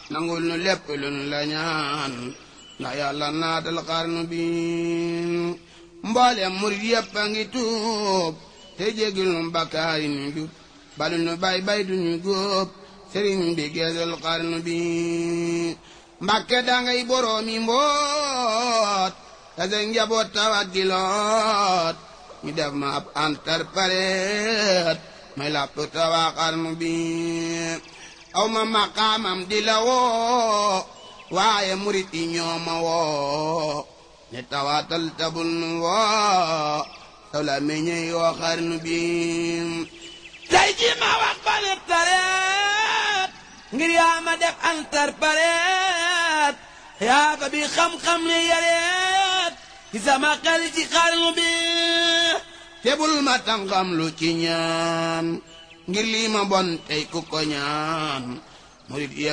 nangul nu lépp lun la ñaan ndax yàlla naatal xarnu bi mboolem murit yépp a ngi tuub te jégil nu bakkaar yi nu jub balu nu bay bay duñu góob sëriñ bi geesul xarnu bi mbàkke dangay boroomi mboot te sa njaboot tawat di loot ñu def ma ab interprète may làpp tawaa xarnu bi aw ma maqaamam di la woo waaye murit yi ñoo ma woo ne tawaatal tabul nu woo saw la meññee yoo xarnu bi tey ji ma wax ba ne tareet ngir yaa ma def interprète yaa ko bi xam-xam ne yareet ci sama xel ci xarnu bi tebul ma tàngam lu ci ñaan ngir lii ma bon tey ku ko ñaan murit yépp